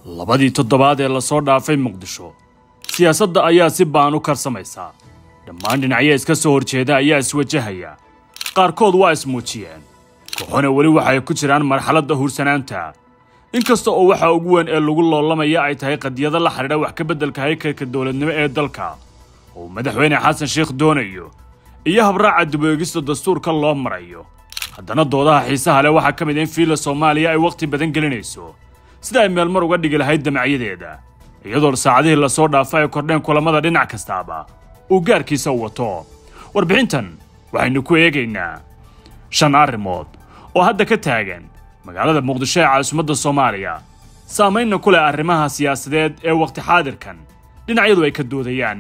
labadii toddobaad ee lasoo dhaafay muqdisho siyaasadda ayaa si baan u karsamaysaa dhammaan dhinacyo iska soo horjeeda ayaa iswajahaya qaarkood waa ismuujiyeen kooxona weli waxay ku jiraan marxaladda huursanaanta inkasta oo waxa ugu weyn ee lagu loolamaya ay tahay qadiyado la xidhiidha wax ka beddelka haykalka dowladnimo ee dalka oo madaxweyne xasan sheekh doonayo iyo habraaca dib-u-eegista dastuurka loo marayo haddana doodaha xiisaha leh waxaa ka mid in fiila soomaaliya ay wakhti badan gelinayso sida ay meelmar uga dhigi lahayd damacyadeeda iyadoo saacadihii lasoo dhaafa ay kordheen kulamada dhinac kastaaba uu gaarkiisa u wato warbixintan waxaynu ku eegaynaa shan arrimood oo hadda ka taagan magaalada muqdisho ee caasimadda soomaaliya saamaynna ku leh arrimaha siyaasadeed ee wakhti xaadirkan dhinacyadu ay ka doodayaan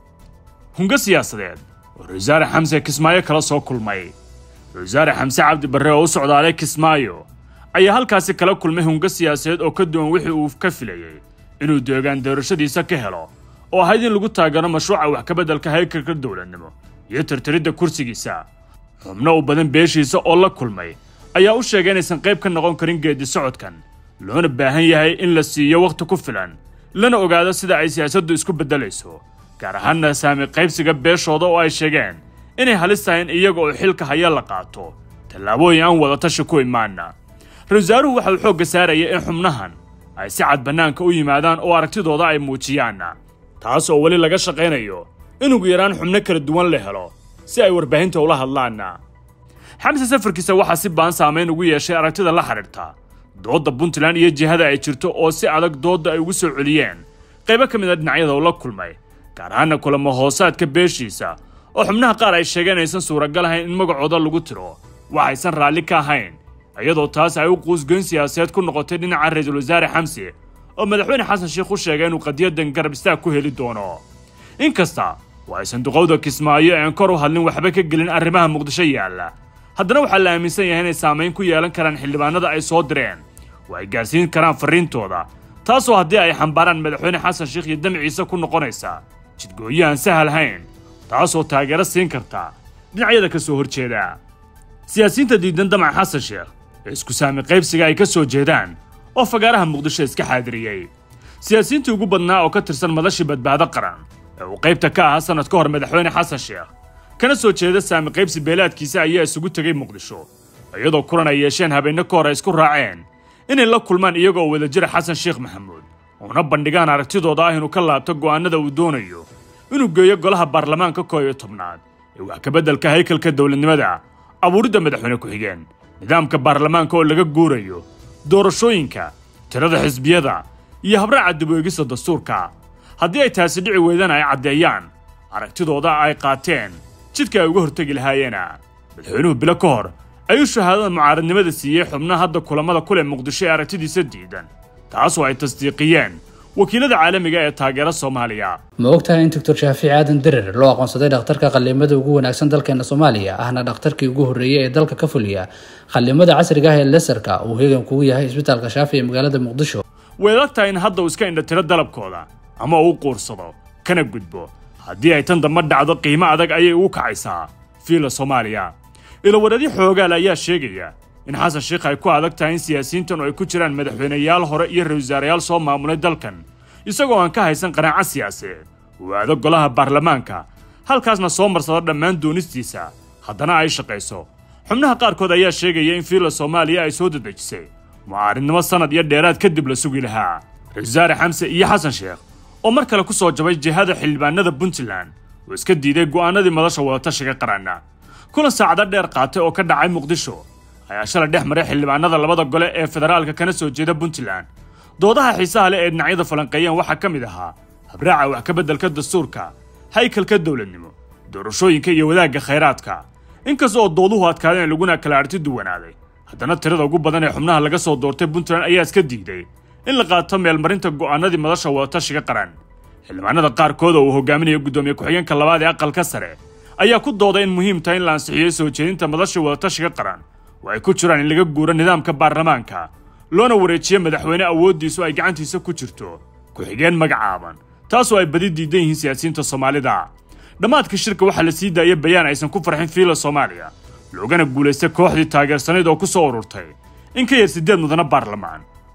hungo siyaasadeed oo ra-wasaare xamse kismaayo kala soo kulmay ra-wasaare xamse cabdi barre oo u socdaalay kismaayo ayaa halkaasi kala kulmay hungo siyaasadeed oo ka duwan wixii uu ka filayey inuu deegaan doorashadiisa ka helo oo ahayd in lagu taageero mashruuca wax ka beddelka haykalka dowladnimo iyo tirtiridda kursigiisa xubno u badan beeshiisa oo la kulmay ayaa u sheegay inaysan qayb ka noqon karin geedi socodkan loona baahan yahay in la siiyo wakhti ku filan lana ogaado sida ay siyaasaddu isku beddelayso gaar ahaanna saami qaybsiga beeshooda oo ay sheegeen inay halis tahay in iyaga oo xilka haya la qaato tallaabooyin aan wadatashi ku imaana ra-wasaaruhu waxa uu xoogga saaraya in xubnahan ay si cad bannaanka u yimaadaan oo aragtidooda ay muujiyaan taas oo weli laga shaqaynayo in ugu yaraan xubno kala duwan la helo si ay warbaahinta ula hadlaan xamse safarkiisa waxaa si baan saamayn ugu yeeshay aragtida la xidhiirta doodda puntland iyo jihada ay jirto oo si adag doodda ay ugu soo celiyeen qaybo ka mid a dhinacyada uu la kulmay gaar ahaana kulamo hoosaadka beeshiisa oo xubnaha qaar ay sheegeen aysan suuragal ahayn in magacooda lagu tiro waxaysan raalli ka ahayn iyadoo taas ay u quusgoyn siyaasadeed ku noqotay dhinaca ra-iisul wasaare xamse oo madaxweyne xasan sheekh u sheegay inuu qadiyadan garab istaag ku heli doono inkasta oo ay sanduuqowda kismaayo ean kor u hadlin waxba ka gelin arrimaha muqdisho yaalla haddana waxaa la aaminsan yahay inay saamayn ku yeelan karaan xildhibaanada ay soo direen oo ay gaarsiin karaan farriintooda taasoo haddii ay xambaaraan madaxweyne xasan sheekh iyo damciisa ku noqonaysa jidgooyo aan sahal hayn taasoo taageero siin karta dhinacyada ka soo horjeeda siyaasiyiinta diidan damac xasan sheekh ee isku saami qaybsiga ay ka soo jeedaan oo fagaaraha muqdisho iska xaadiriyey siyaasiyiintii ugu badnaa oo ka tirsan madashii badbaado qaran ee uu qaybta ka ahaa sannad ka hor madaxweyne xasan sheekh kana soo jeeda saami qaybsi beelaadkiisa ayaa isugu tegay muqdisho iyadoo kulan ay yeesheen habeenno ka hor ay isku raaceen inay la kulmaan iyaga oo wadajira xasan sheekh maxamuud uuna bandhigaan aragtidooda ah inuu ka laabto go'aanada uu doonayo inuu geeyo golaha baarlamaanka koob iyo tobnaad ee wax ka beddelka haykalka dowladnimada abuuridda madaxweyne ku-xigeen nidaamka baarlamaanka oo laga guurayo doorashooyinka tirada xisbiyada iyo habraaca dib-u-eegista dastuurka haddii ay taasi dhici weydana ay caddeeyaan aragtidooda ay qaateen jidka ay uga hortegi lahaayeena madaxweynuhu bilo ka hor ayuu shahaadada mucaaradnimada siiyey xubnaha hadda kulamada kuleh muqdisho ee aragtidiisa diidan taasoo ay tasdiiqiyeen wakiilada caalamiga ee taageera soomaaliya ma ogtahay in doctor shaafici aadan derer loo aqoonsaday dhakhtarka qallimada ugu wanaagsan dalkeena soomaaliya ahna dhakhtarkii ugu horreeyey ee dalka ka fuliya qallimada casriga ah ee lesarka uu heegan kugu yahay isbitaalka shaafi ee magaalada muqdisho way adag tahay in hadda uu iska indhatiro dalabkooda ama uu quursado kana gudbo haddii ay tan dambe dhacdo qiimo adag ayay ugu kacaysaa fiila soomaaliya ilawaradyo xoogaal ayaa sheegaya in xasan sheekh ay ku adag tahay in siyaasiyiintan oo ay ku jiraan madaxweyneyaal hore iyo ra-isul wasaarayaal soo maamulay dalkan isagoo aan ka haysan qanaaco siyaasadeed uu aado golaha baarlamaanka halkaasna soo marsado dhammaan doonistiisa haddana ay shaqayso xubnaha qaarkood ayaa sheegaya in fiila soomaaliya ay soo dadejisay mucaaridnimo sannad iyo dheeraad kadib la sugi lahaa ra-isul wasaare xamse iyo xasan sheekh oo mar kale ku soo jabay jihada xildhibaanada puntland oo iska diiday go'aanadii madasha wadatashiga qaranna kulan saacado dheer qaatay oo ka dhacay muqdisho ayaa shalay dhex maray xildhibaanada labada gole ee federaalka kana soo jeeda puntland doodaha xiisaha leh ee dhinacyada falanqeeyeen waxaa ka mid ahaa habraaca wax ka beddelka dastuurka haykalka dowladnimo doorashooyinka iyo wadaagga khayraadka inkasta oo dooduhu adkaadeen laguna kala arti duwanaaday haddana tirada ugu badan ee xubnaha laga soo doortay puntland ayaa iska diiday in la qaato meelmarinta go'aanadii madasha wadatashiga qaran xildhibaanada qaarkood oo uu hogaaminayo guddoomiye ku-xigeenka labaad ee aqalka sare ayaa ku dooday in muhiim tahay in la ansixiyey soo jeedinta madasha wadatashiga qaran oo ay ku jiraan in laga guuro nidaamka baarlamaanka loona wareejiyo madaxweyne awooddiisu ay gacantiisa ku jirto ku-xigeen magacaaban taasoo ay badi diidan yihiin siyaasiyiinta soomaalida dhammaadka shirka waxaa la sii daayay bayaan aysan ku farxin fiila soomaaliya loogana guulaystay kooxdii taageersanayd oo ku soo ururtay in ka yar siddeed mudana baarlamaan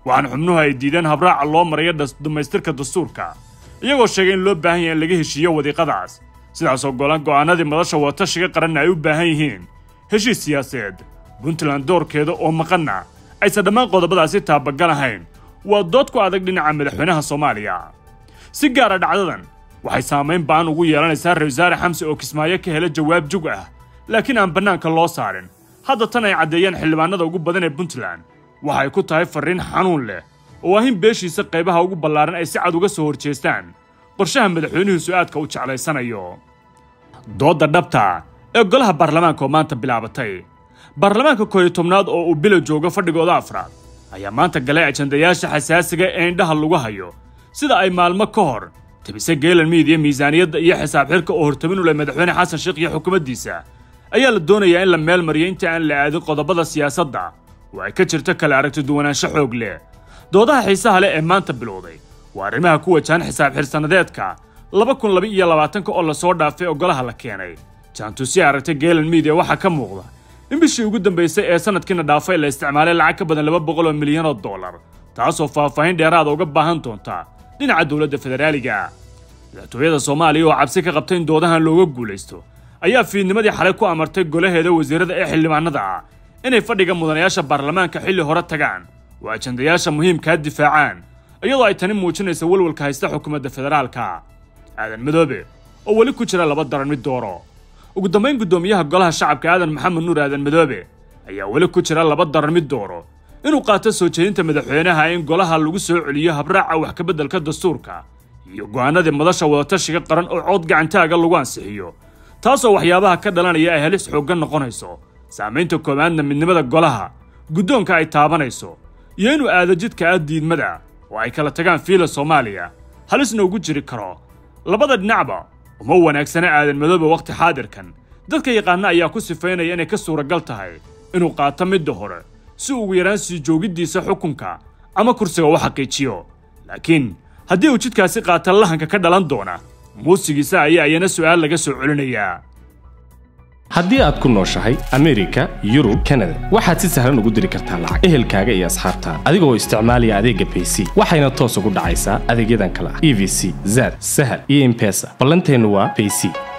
waxaana xubnuhu ay diideen habraaca loo marayo dhammaystirka dastuurka iyagoo sheegay in loo baahan yahay in laga heshiiyo wadiiqadaas sidaasoo golan go'aanadii madasha wadatashiga qaranna ay u baahan yihiin heshiis siyaasadeed puntland doorkeeda oo maqanna aysan dhammaan qodobadaasi taabagal ahayn waa dood ku adag dhinaca madaxweynaha soomaaliya si gaara dhacdadan waxay saamayn ba'an ugu yeelanaysaa ra wasaare xamse oo kismaayo ka hela jawaab jug ah laakiin aan bannaanka loo saarin hadda tan ay caddeeyeen xildhibaanada ugu badan ee puntland waxay ku tahay farriin xanuun leh oo ah in beeshiisa qaybaha ugu ballaaran ay si cad uga soo horjeestaan qorshaha madaxweynuhu su'aadka u jeclaysanayo doodda dhabta ee golaha baarlamaanka oo maanta bilaabatay baarlamaanka kooyo tobnaad oo uu bilo joogo fadhigooda afraad ayaa maanta galay ajandayaasha xasaasiga ee indhaha lagu hayo sida ay maalmo ka hor tebise geelan miidiya miisaaniyadda iyo xisaab xirka oo hortabin u leh madaxweyne xasan sheekh iyo xukuumaddiisa ayaa la doonayaa in la meel mariyo inta aan la aadin qodobada siyaasadda oo ay ka jirto kala aragti duwanaansho xoog leh doodaha xiisaha leh ee maanta bilowday waa arrimaha ku wajahan xisaab xirsannadeedka laba kun laba iyo labaatanka oo lasoo dhaafay oo golaha la keenay jaantusi aragtay geelan miidiya waxaa ka muuqda in bishii ugu dambaysay ee sanadkiina dhaafay la isticmaalay lacag ka badan laba boqol oo milyan oo dollar taasoo faahfaahin dheeraada uga baahan doonta dhinaca dowladda federaaliga madaxtooyada soomaaliya oo cabsi ka qabtay in doodahan looga guulaysto ayaa fiidnimadii xalay ku amartay golaheeda wasiirada ee xildhibaanada ah inay fadhiga mudanayaasha baarlamaanka xilli hore tagaan oo ajandayaasha muhiimkaa difaacaan iyadoo ay tani muujinaysa walwalka haysta xukuumadda federaalka aadan madoobe oo weli ku jira laba daran mid dooro ugu dambayn guddoomiyaha golaha shacabka aadan maxamed nuur aadan madoobe ayaa weli ku jira laba daran mid dooro inuu qaato soo jeedinta madaxweynaha in golaha lagu soo celiyo habraaca wax kabeddelka dastuurka iyo go'aanadii madasha wadatashiga qaran oo cood gacantaaga lagu ansixiyo taasoo waxyaabaha ka dhalanaya ay halis xooggan noqonayso saamaynta koowaadna midnimada golaha guddoonka ay taabanayso iyo inuu aado jidka ah diidmada oo ay kala tagaan fiila soomaaliya halisna ugu jiri karo labada dhinacba uma wanaagsana aadan madoobe wakhti xaadirkan dadka yaqaana ayaa ku sifaynaya inay ka suuragal tahay inuu qaato midda hore si ugu yaraan sii joogiddiisa xukunka ama kursiga u xaqiijiyo laakiin haddii uu jidkaasi qaata lahanka ka dhalan doona muusigiisa ayaa iyana su'aal laga soo celinayaa haddii aad ku nooshahay amerika yurub kanada waxaad si sahlan ugu diri kartaa lacag ehelkaaga iyo asxaabtaada adigoo isticmaalaya adeegga bayc waxayna toos ugu dhacaysaa adeegyadan kale ah e v c zad sahal iyo impesa ballanteennu waa bayc